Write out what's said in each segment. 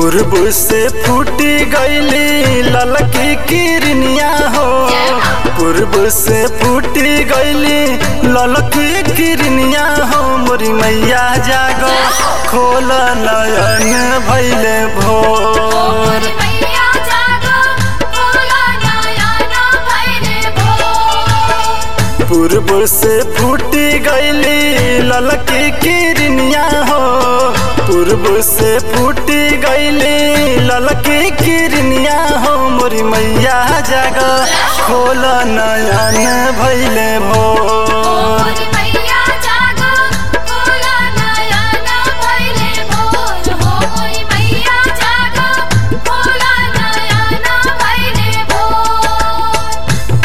पूर्व से फूटी गईली ललकी किरनिया हो पूर्व से फूटी गईली ललकी किरनिया हो मोरी मैया जागो खोल नयन भैले भोर मैया जागो खोला नयन भैले भोर पूर्व से फूटी गईली ललकी किरनिया हो पूर्व से फूटी गईली ललकी किरनिया हो मोरी मैया जाग खोल नयन भैले भोर मैया जागो खोला नयन भैले भोर हो मोरी मैया जागो खोला नयन भैले भोर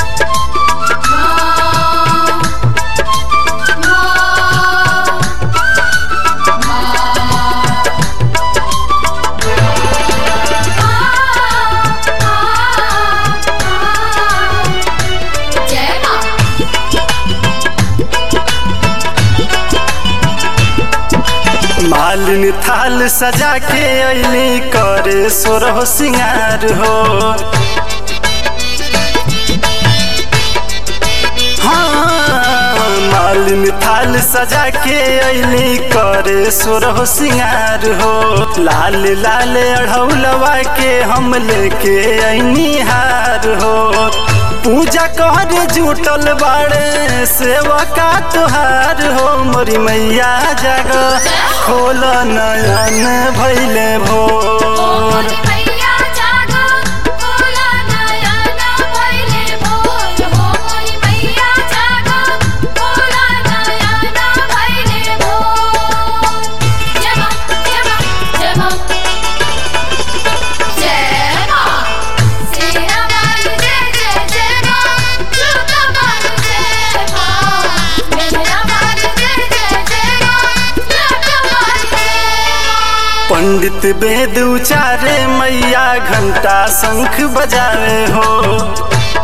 जय मां मालिन थाल सजा के अली करे सोरह सिंगार हो हाँ, मालिन थाल सजा के अली करे सोरह सिंगार हो लाल लाल अढ़ौलवा के हम लेके ऐनी हार हो पूजा कर जुटल बाड़े सेवा का तुहार हो मोरी मैया जग खोल नयन भैले भोर मैया जागो खोला नयन भैले भोर हो मोरी मैया जागो खोला नयन भैले भोर जय मां जय मां जय मां जय मां सेना वाली जय जय जय मां जुदा वाली जय मां मेरा वाली जय जय जय मां लटा वाली जय मां पंडित वेद उचारे मैया घंटा शंख बजावे हो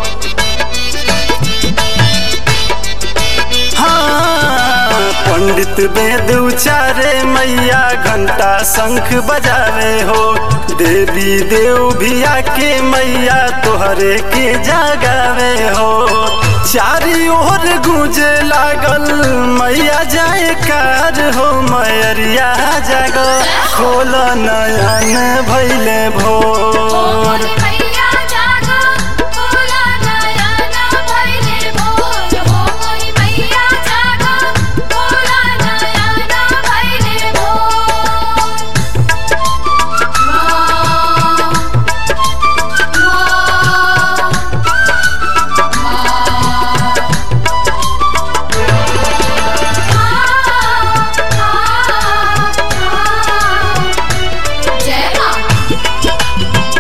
हाँ, पंडित वेद उचारे मैया घंटा शंख बजावे हो देवी देव भी आके मैया तोहरे के जागावे हो चारी ओर गूंजे लागल मैया जाए कार हो मैरिया जाग खोल नयन भैले भोर मैया जागो खोला नयन भैले भोर हो मोरी मैया जागो खोला नयन भैले भोर जय मां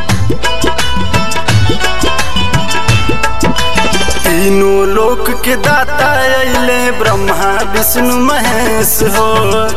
तीनों लोक के दाता अइले ब्रह्मा विष्णु महेश हो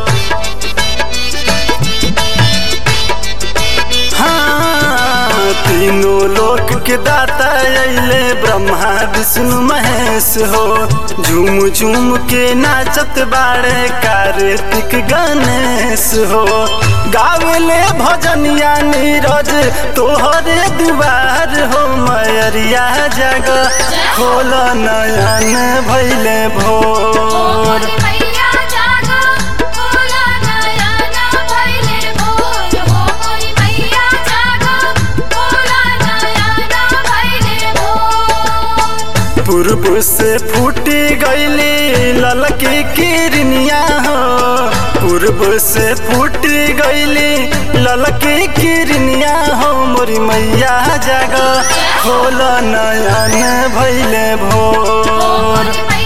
हाँ, तीनों लोक के दाता अइले ब्रह्मा विष्णु महेश हो झूम झूम के नाचत बाड़े कार्तिक गणेश हो गावेले भजनिया नीरज तोहरे दुआर हो मैरिया जग खोल नयन भैले भोर मैया जागो खोला नयन भैले भोर हो मोरी मैया जागो खोला नयन भैले भोर पूर्व से फूटी गईली ललकी किरनिया हो पूर्व से फूटी गईली ललकी किरनिया हो मोरी मैया जग खोल नयन भैले भोर मोरी